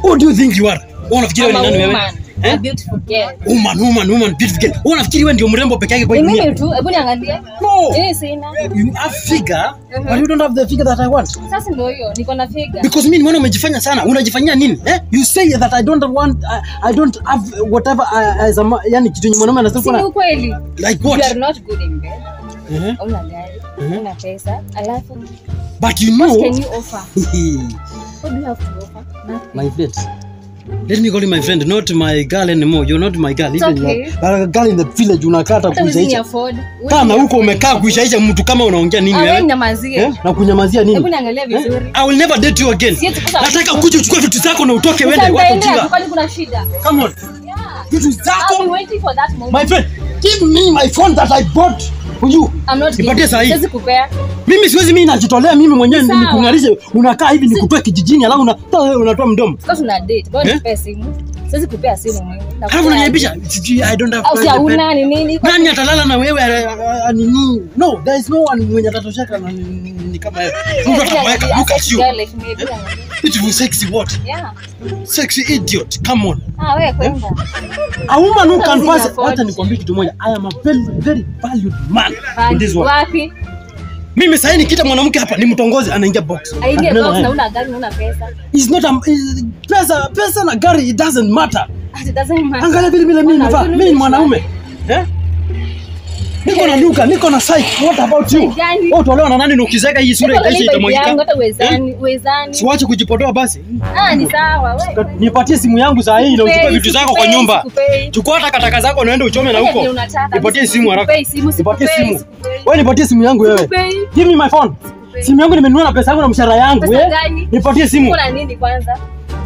Who do you think you are? Wewe unafikiri I'm wewe a ni nani wewe? woman. Eh? A beautiful girl. Woman, woman, woman, beautiful girl. Wewe unafikiri wewe ndio mrembo peke yake kwa Ni hii dunia? mimi tu, hebu niangalie. No. Mimi sina. You have figure, but you don't have the figure that I want. Sasa ndio hiyo, niko na figure. Because mimi nimeona umejifanya sana. Unajifanyia nini? Eh? You say that I don't want I, I don't have whatever I, as a ma- yani kitu yenye mwanaume anasema Si ni kuna ukweli. like You are what? not good in bed. Eh? Una gari, Mhm. una pesa. Alafu But you what know can you offer? What do you have to offer? Nothing. my friend. Let me call you my friend, not my girl anymore. You're not my girl. It's Even okay. you are a girl in the village unakata Hata huwezi ni kuishaisha. afford. Huwezi Kana ni huko afford. umekaa kuishaisha mtu kama unaongea nini Ah, wewe wewe? nyamazie. Eh? Na kunyamazia Hebu nini? niangalie vizuri. Eh? I will never date you again. Siwezi kusa- Nataka ukuje uchukue vitu zako na utoke Sasa uende watu nitaendea tu, ujinga. kwani kuna shida? Come on. Yeah. Vitu I'll be zako. waiting for that moment. My friend, give me my phone that I bought for you. I'm not Nipatie giving. saa hii. Siwezi kupea. Mimi siwezi mimi najitolea mimi mwenyewe Sawa. nikung'arishe. Unakaa hivi nikutoe kijijini alafu unatoa wewe unatoa mdomo. Sasa tuna date. Bora Eh? nipee simu. Siwezi kupea simu mimi. Alafu unaniaibisha. Sijui, I don't have Au si private bed. hauna ni nini? Nani atalala na wewe ah, ah, ah, nini? No, there is no one mwenye atatosheka na ni- ni ni kama wewe. Mtu atakuweka, look at you. Girl like me, hebu niangalie. Beautiful sexy what? Yeah. Sexy idiot. Come on. Ah, wewe kwenda. A woman who can Doesn't pass. afford. Hata nikwambie kitu moja. I am a very very valued man in this world. Wapi? Mimi sasa nikita mwanamke hapa nimtongoze anaingia box. Aingie Anaenda box naye. na una gari na una pesa. It's not a is- pesa pesa na gari it doesn't matter. It doesn't matter. Angalia vile vile mimi Ona, navaa. huyu Mimi ni ni mwanaume. Eh? Niko na duka, niko na site. What about you? Gani? Wewe utaolewa na nani na ukizeka hii sura Niko itaisha karibu yangu, itamwagika? hata uwezani, uwezani. Siwache kujipotoa basi. Ah, ni sawa. wewe. Nipatie simu yangu saa hii na uchukue Sikupei, vitu zako kwa sikupei, nyumba. sikupei. Chukua hata kataka zako naenda uchome na Fanya huko. vile unataka. Nipatie simu haraka. Sikupei simu, Nipatie sikupei, simu. sikupei. Wewe nipatie simu yangu wewe. Sikupei. Give me my phone. Sikupei. Simu yangu nimenunua na pesa yangu na mshahara yangu. Pesa eh? gani? Nipatie simu. Uko na nini kwanza?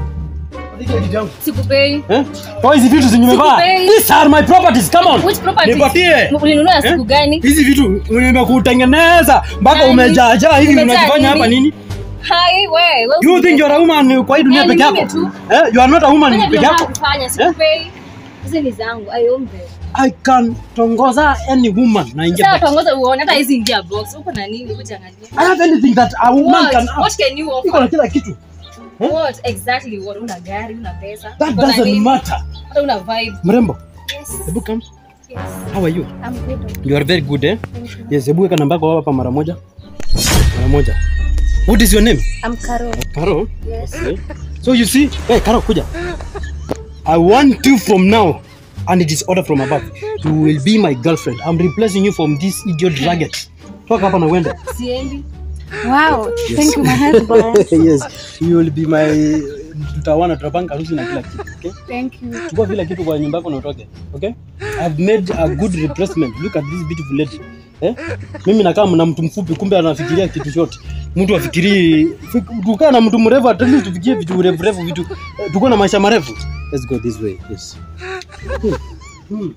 Sikupei. Eh? Toa hizi vitu zenye umevaa. Sikupei. These are my properties. Come on. Which property? Nipatie. Ulinunua siku Eh? gani? Hizi vitu nimekutengeneza mpaka Nani? umejaajaa hivi Umejaa unajifanya hapa nini? nini? Hai, wewe. wewe You think you're a woman kwa hii dunia Eh, peke ni yako? mimi tu. Eh? You are not a woman Fanya peke vile yako. unavyofanya, sikupei. Hizi ni zangu, aiombe. I can tongoza any woman na ingia. Sasa box. tuongoze uone hata hizi ingia box. Uko na nini? Kuja angalia. I have anything that a woman What? can have. What can you Niko na offer? kila kitu. Eh? What exactly what? Una gari, una pesa. That uko na doesn't nini? matter. Hata una vibe. Mrembo, Yes. hebu come. Yes. How are you? I'm good. You are very good eh? Thank you. Yes, hebu weka namba yako hapa mara moja. Mara moja. What is your name? I'm Carol. Karo. Yes. Okay. So you see, hey Karo, kuja. I want you from now, and it is order from above. You will be my girlfriend. I'm replacing you from this idiot ragged. Toka hapa na uende. Siendi. Wow, thank you, my husband. yes, you will be my tutawana tutapanga harusi na kila kitu. Okay? Thank you. Chukua kila kitu kwa nyumba yako na utoke. Okay? I've made a good replacement. Look at this beautiful lady. Eh? Mimi nakaa na mtu mfupi kumbe anafikiria kitu chote. Mtu afikiri tukaa na mtu mrefu at least tufikirie vitu refu refu vitu eh, tuko na maisha marefu. Let's go this way. Yes. Hmm. Hmm.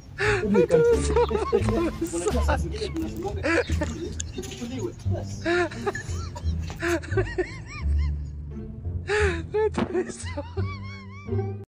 Yes.